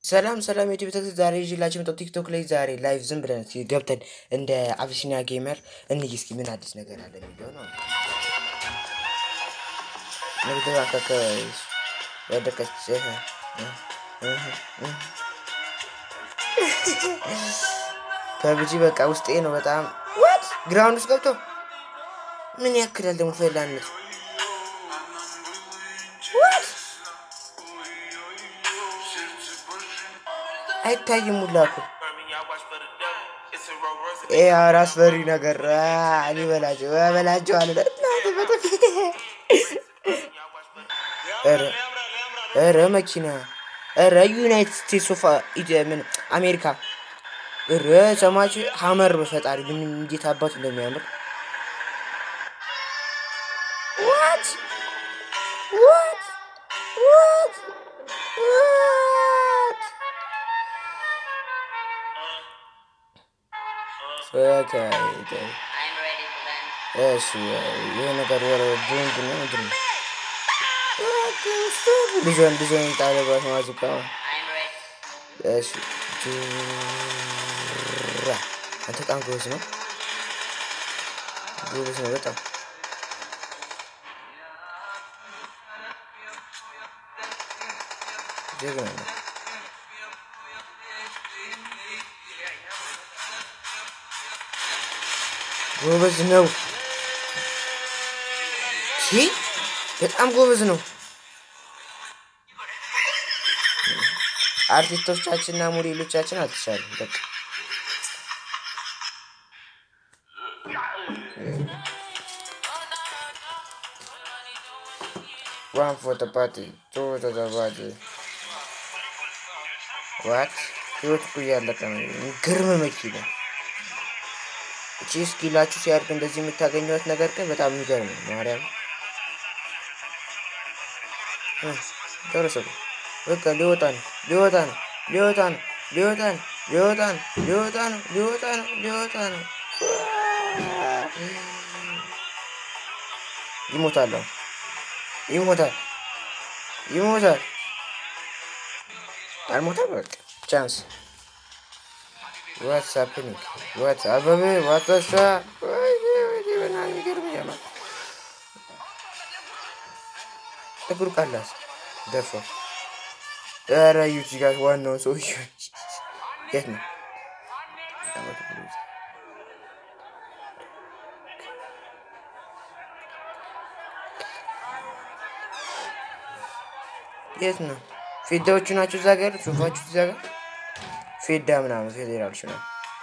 ሰላም ሰላም የዩቲዩብ ተከታታዮች ዛሬ ይዤላችሁ የመጣሁት ቲክቶክ ላይ ዛሬ ላይቭ ዝም ብለን እስኪ ገብተን እንደ አቢሲኒያ ጌመር እንይ እስኪ ምን አዲስ ነገር አለ የሚለው ነው። ንግድ ባንክ አካባቢ ወደቀች። ፐብጂ በቃ ውስጤ ነው በጣም ዋት ግራውንድ ውስጥ ገብቶ ምን ያክላል ደግሞ ፈላነት አይታይም ሁላ እኮ አራስ በሪ ነገር ሊበላቸው በላቸው አለ። ኧረ መኪና ኧረ ዩናይትድ ስቴትስ ኦፍ ምን አሜሪካ ኧረ ሰማች ሀመር በፈጣሪ ምን እንዴት አባቱ እንደሚያምር ዋት ዋት ዋት ዋት እሺ ይህ ነገር ወረ ቦምብ ነው ምንድን ነው? ልጇን ልጇን ጣለባት ማዙቃ እሺ ጁራ አንተ በጣም ጎበዝ ነው ጎበዝ ነው በጣም ጀግና ነው። ጎበዝ ነው። ሲ በጣም ጎበዝ ነው። አርቲስቶቻችንና ሞዴሎቻችን አልተቻሉም። በቃ ዋን ፎቶ ፓርቲ ቱ ፎቶ ፓርቲ ዋት ህይወት እኮ እያለቀ ነው። ግርም መኪና እቺ ስኪላችሁ ሲያድግ እንደዚህ የምታገኘት ነገር ግን በጣም የሚገርም ነው። ማርያም ደረሰ። በቃ ሊወጣ ነው ሊወጣ ነው ሊወጣ ነው ሊወጣ ነው ሊወጣ ነው ሊወጣ ነው ሊወጣ ነው ሊወጣ ነው። ይሞታል፣ ይሞታል፣ ይሞታል። አልሞታል። በቃ ቻንስ ዋትስ ሀፕኒንግ ዋት አበበ ዋተሳ በናን ይገርምኛል። ጥቁር ቃላስ ደፋ ኧረ እዩት እዚህ ጋር ዋናውን ሰውዬ የት ነው? የት ነው? ፌዳዎቹ ናቸው እዛ ጋር ሶፋችሁ እዛ ጋር ፌዳ ምናምን ፌዴራሎች ነው።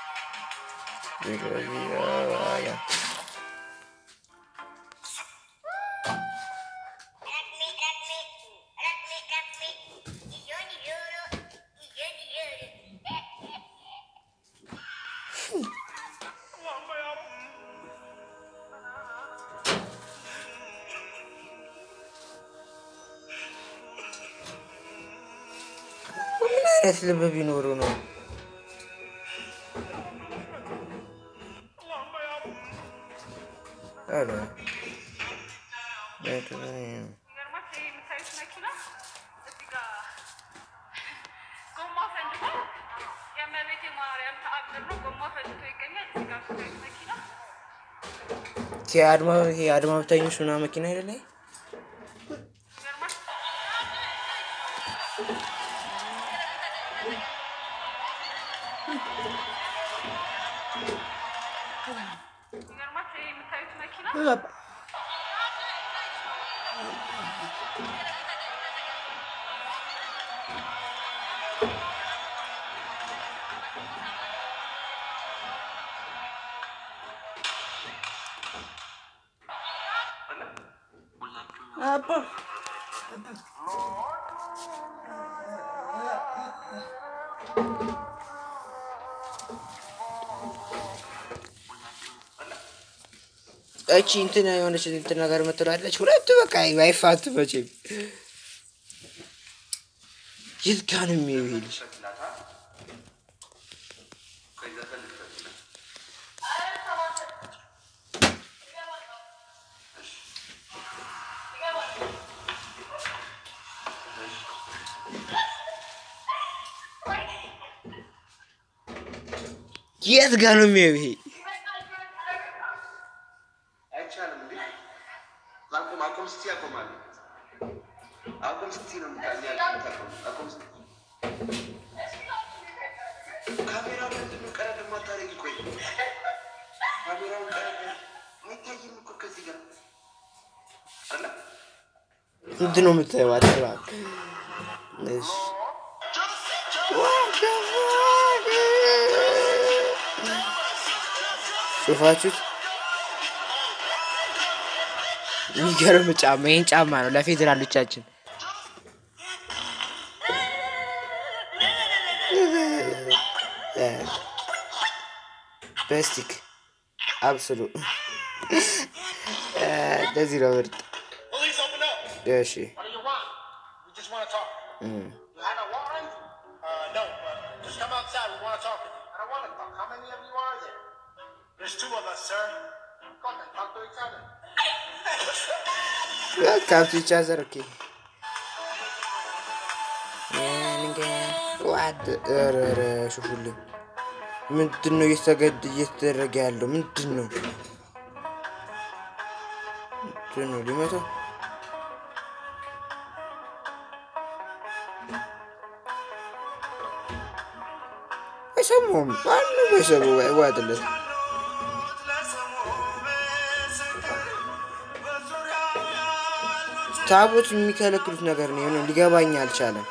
ምን አይነት ልብ ቢኖሩ ነው? አለ የአድማ የአድማ ብታኞች ምናምን መኪና አይደለ? እቺ እንትን የሆነች እንትን ነገር ምትላለች። ሁለቱ በቃ አይፋቱ መቼም። የት ጋ ነው የሚሄድ? የት ጋር ነው የሚያየው ይሄ? አይቻልም እንዴ? አቁም አቁም ስትይ አቆማለሁ። አቁም ስትይ ነው የምታቆም። አቁም ስትይ ካሜራው ምንድን ነው ቀረድ የማታደርጊ? ቆይ ካሜራውን ቀረድ አይታይም እኮ ከዚህ ጋር አለ ምንድን ነው የምታየው? አትባ እሺ ሹፋችሁት የሚገርም ጫማ ይህን ጫማ ነው ለፌዴራሎቻችን በስቲክ አብስሉ እንደዚህ ነው ምርጥ Police, open up. እሺ What do you want? We just want to talk. እም። You had a warrant? Uh, no. But just come outside. We want to talk. I don't want to talk. How many of you are there? There's two of us, sir. Go on, then. Talk to each other. ካብቱ ይቻዘር ኦኬ ዋት ኧረ ኧረ ሹፉልኝ ምንድን ነው እየተገድ እየተደረገ ያለው ምንድን ነው ምንድን ነው ሊመታው አይሰማውም ማንም አይሰማው አይዋጥለት ታቦት የሚከለክሉት ነገር ነው የሆነ ሊገባኝ አልቻለም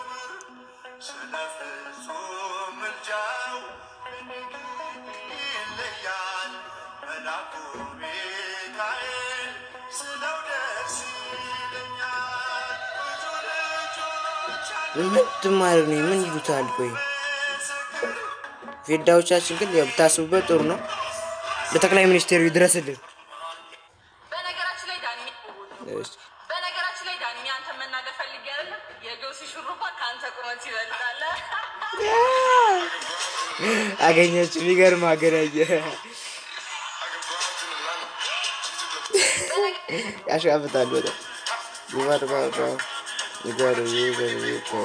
ምንድን ማድረግ ነው ምን ይሉታል ቆይ ፌዳዎቻችን ግን ያው ብታስቡበት ጥሩ ነው ለጠቅላይ ሚኒስቴሩ ይድረስልን በነገራችን ላይ ዳኒ እሺ። በነገራችን ላይ ዳኒ አንተ መናገር ፈልጌ አይደለም የጆሲ ሹሩባ ከአንተ ቁመት ይበልጣል። አገኘች የሚገርም አገናኘ ያሻፍታል በጣም ይባርባባ ይጓሩ ይጓሩ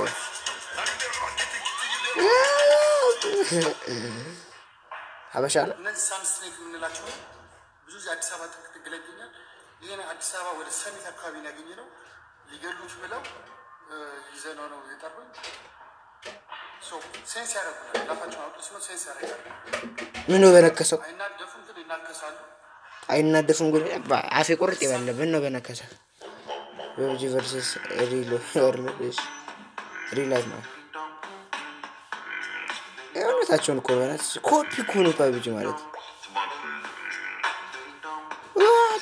ሀበሻ ነው እነዚህ ሳንስትሬት የምንላቸው ብዙ ጊዜ አዲስ አበባ ጥግ ጥግ ላይ ይገኛል። ይህን አዲስ አበባ ወደ ሰሜት አካባቢ ነው ያገኘ ነው። ሊገሉት ብለው ይዘነው ነው የጠሩኝ። ሶ ሴንስ ያደርጉናል። ላፋቸውን አውጡ ሲሆን ሴንስ ያደርጋሉ። ምን ነው በነከሰው አይናደፉም፣ ግን ይናከሳሉ። አይናደፉም ግን አፌ ቁርጥ ይበለ ምን ነው በነከሰ በብጂ ቨርሰስ ሪል ሪል ላይፍ ማለት እውነታቸውን እኮ በናት ኮፒ እኮ ነው ፓብጂ ማለት What?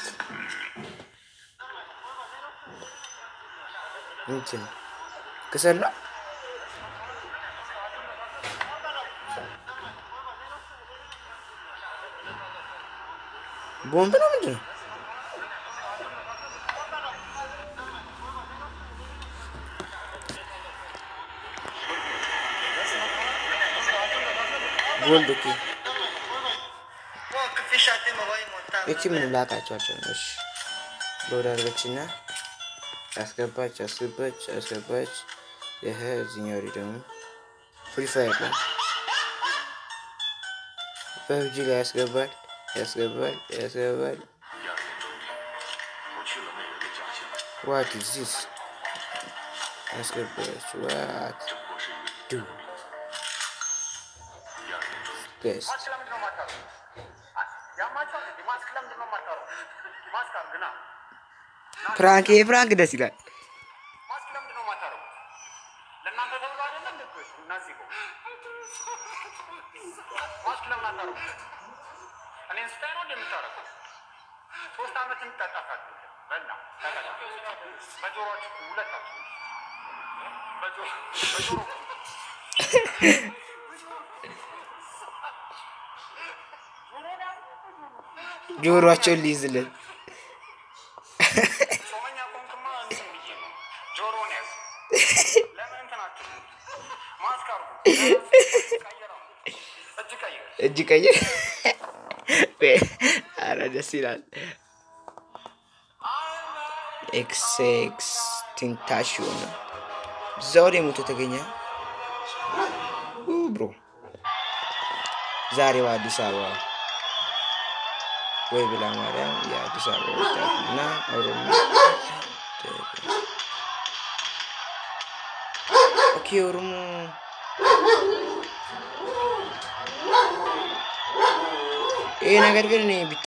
እንትን ክሰል ነው ቦምብ ነው ምንድን ነው ጎልድ ኦኬ እቺ ምን ላቃቸዋቸው ነው እሺ ሎድ አድርገችና አስገባች አስገባች አስገባች ይሄ እዚህኛው ወዲህ ደግሞ ፍሪ ፋየር ነው በብጂ ላይ ያስገባል ያስገባል ያስገባል ዋት ኢዝ ዚስ ያስገባች ዋት ዱ ቤስት ማስክ ለምንድን ነው የማታሩ? ያማቸዋል እንዴ? ማስክ ለምንድን ነው የማታሩ? ማስክ አድርግና ፕራንክ ይሄ ፕራንክ ደስ ይላል ማስክ ለምንድን ነው የማታረጉት? ለእናንተ ተብሎ አይደለም እንዴ? እኮ እነዚህ እኮ ማስክ ለምን አታረጉት? እኔን ስታይ ነው እንዴ የምታረጉት? ሶስት ዓመት እንጠጣፋችሁ በና ተቀጣ በጆሮአችሁ ሁለታችሁ በጆሮ በጆሮ ጆሮአቸውን ሊይዝልን ጾመኛ ቆንክማ እንትን ብዬ ነው ጆሮውን ያዝ ለምን እንትን አትሉ ማስክ አርጉ ቀይረው እጅ ቀይር እጅ ቀይ አረ ደስ ይላል ኤክስ ኤክስ ቲንታሽዮ ነው እዛው ላይ ሞቶ ተገኘ ኡ ብሮ ዛሬው አዲስ አበባ ወይ ብላ ማርያም የአዲስ አበባ ወጣት እና ኦሮሞ ኦኬ ኦሮሞ ይሄ ነገር ግን እኔ